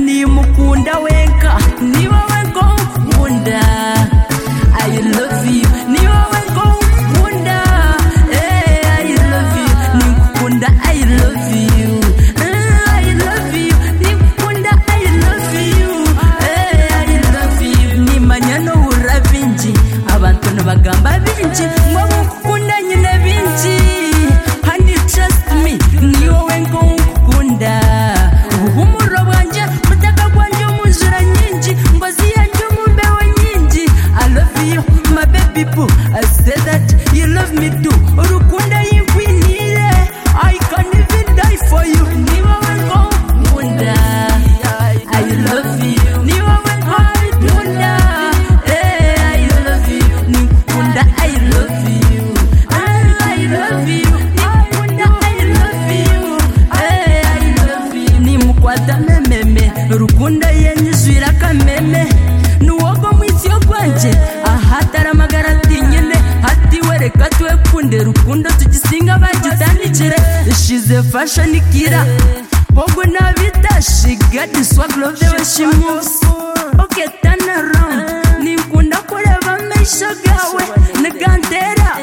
ngukunda wenka ni wowe ngo nkunda i love you ni wowe ngo nkunda eh, i love you ni ngukunda i love you Eh, i love you ni ngukunda i love you eh, i love you nimanya n'ubura binji abantu ntibagamba binji ngo ngukunda nyine binji honey trust me ni wowe ngo ngukunda ubumuro bwanjye mutaka bwanjye umuzura nyinji ngozi yanjye umumbeho nyinji i love you my baby boo i say that you love me too urukundo yingwinire i can even die for you ni wowe ngo nkunda i love you ni wowe ngo nkunda eh i love you ni nkunda i love you i love you ni nkunda i love you eh i love you ni mukwata mememe rukundo yenyuzura kameme nuwogo mwisi yo gwanje ahatari amagara ati nyine ati wereka twekunde rukundo tugisinga bagitandikire ishize fashoni ikira hogo nabidashi gadi swagirove weshimusi oke tana rawundi nikunda kureba amaisha gawe nigandera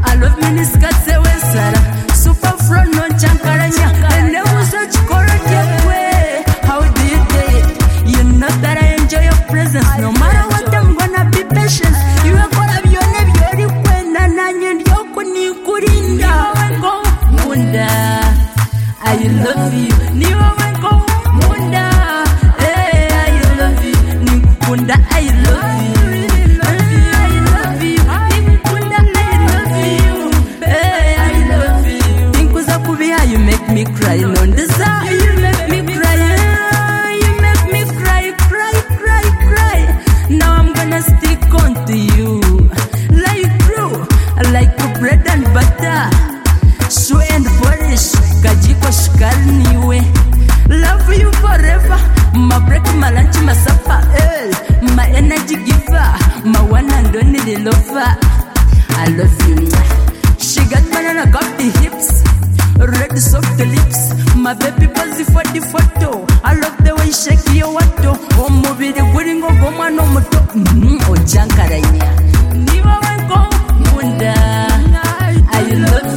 alove minisikatse wesara supa furo noncankaranya enebuze gikoro ryekwe how do you day it you know that i enjoy your presence no matter what i'm gonna be patient iwe kora byone byori kwenda nanye ryoko nikurinda ni wowe ngo nkunda I love you ni wowe ngo nkunda eh I love you ni nkunda I love you Eh, I love you ni nkunda I love you eh I love you nkuza kubi how you make me cry no desire you make me cry eh, you make me cry cry cry cry now I'm gonna stick on to you like glue like bread and butter Shoe and polish, kajiko shikali niwe. Love you forever, my break, my lunch, my supper, eh. My energy giver, my one and only lover. I love you. She got banana cup the hips, red soft lips. My baby pose for the photo. I love the way you shake your wato. Omubiri guri ng'ogw'omwana omuto. Mhm, ojankaranya. Ni wowe ngo nkunda. I love